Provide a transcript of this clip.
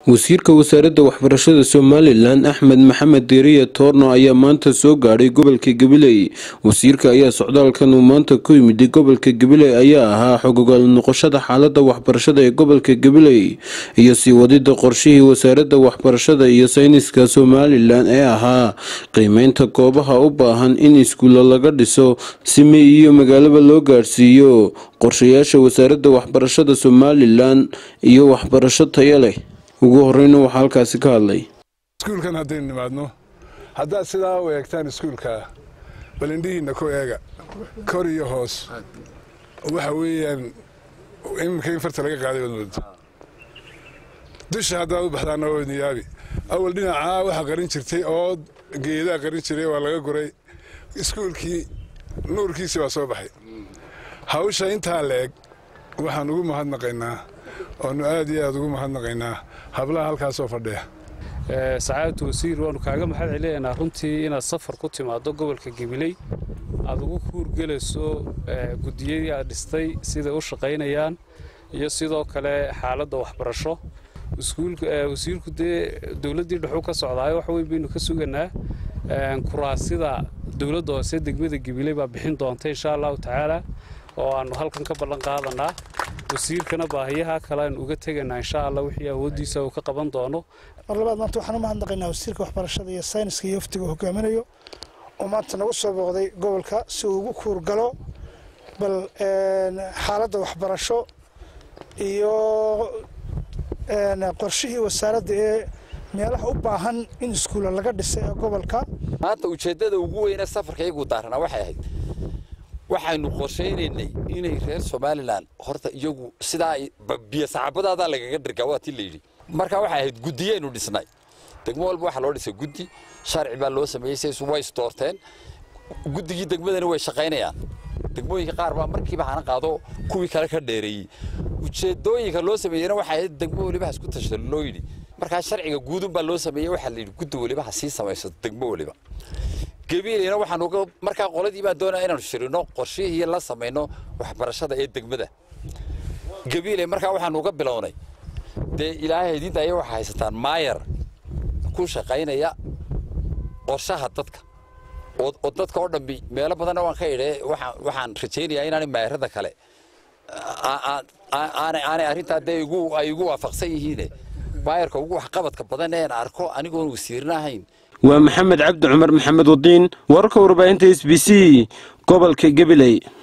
wasiirka wasaaradda waxbarashada somalilan axmed maxamed diiriye toorno ayaa maanta soo gaadhay gobolka gabiley wasiirka ayaa socdaalkan uu maanta ku yimid gobolka gabiley ayaa ahaa xogogaal noqoshada xaalada waxbarashada ee gobolka gabiley iyo sii wadida qorshihii wasaaradda waxbarashada iyo sayniska somalilan ee ahaa qiimeynta goobaha u baahan in iskuulla laga dhiso si mey iyo magaalaba loo gaadhsiiyo qorshayaasha wasaaradda waxbarashada somalilan iyo waxbarasho taya leh ugu horeyna waxaa halkaasi ka hadlay iskuulkan haddaynu nimaadno haddaad sidaa u eegtaan iskuulka bal indhihiinna ku eega kor iyo hoos waxa weeyaan iminka in farta laga qaaday waad moodo dusha haddaad u baxdaana waa idin yaabi awal dhinacaa waxaa qarin jirtay oo geedaa qarin jiray waa laga guray iskuulkii nuurkiisii baa soo baxay hawsha intaa la eg waxaan ugu mahadnaqaynaa oonu aad iyo aad ugu mahadnaqaynaa hablaha halkaasoo fadhiya sacaadatu wasiir waanu kaaga mahad celinaynaa runtii inaad safar ku timaado gobolka gabiley aad ugu kuurgelayso gudiyadii aad dhistay siday u shaqaynayaan iyo sidoo kale xaaladda waxbarasho wasiirku dee dowladdii dhexuu ka socdaayo wax weyn baynu ka suganaa kuraasida dowladda hoose degmada gabiley baa bixin doonta insha allahu tacaala oo aanu halkan ka ballan qaadanaa wasiirkana baahiyaha kale aynu uga tegaynaa insha allah wixii awooddiisa uu ka qaban doono mar labaad maanta waxaan u mahadnaqaynaa wasiirka waxbarashada iyo sayniska iyo waftiga hogaaminayo oo maanta nagu soo booqday gobolka si uu ugu kuurgalo bal xaaladda waxbarasho iyo qorshihii wasaaradda ee meelaha u baahan in iskuulla laga dhisay ee gobolka maanta ujeeddada ugu weyne safarka iyagu daaranaa waxay ahayd waxaynu qorshaynaynay inay reer somalilan horta iyagu sidaa biyo saxaabadaadaa lagaga dhirgaa waa tii layidhi marka waxay ahayd guddiyaynu dhisnay degmo walba waxaa loo dhisay guddi sharci baa loo sameeyey saysu way isdoorteen guddigii degmadani way shaqaynayaan degmooyinka qaar baa markiiba hana qaado kuwii kale ka dheereeyey ujeedooyinka loo sameeyena waxay ahayd degmo weliba ha isku tashta loo yidhi markaa sharciga guudun baa loo sameeyey waxaa la yidhi guddi weliba ha sii samaysato degmo weliba gabiileyna waxaan uga markaa qoladii baan doonaya inaanu shirino qorshihii la samayno waxbarashada ee degmada gabiiley markaa waxaanu uga bilownay dee ilaahay idinta aya waxaa haysataan maayar ku shaqaynaya qorshaha dadka oo dadka oo dhambi meelo badanna waan ka idhe waxaan rajaynayaa inaanay maayarada kale aanay arrintaa dee ay igu waafaqsan yihiine maayarka ugu waxqabadka badan een arko anigoon wasiirna ahayn waa maxamed cabdi cumar maxamed wadiin wararka warbaahinta s b c gobolka gabiley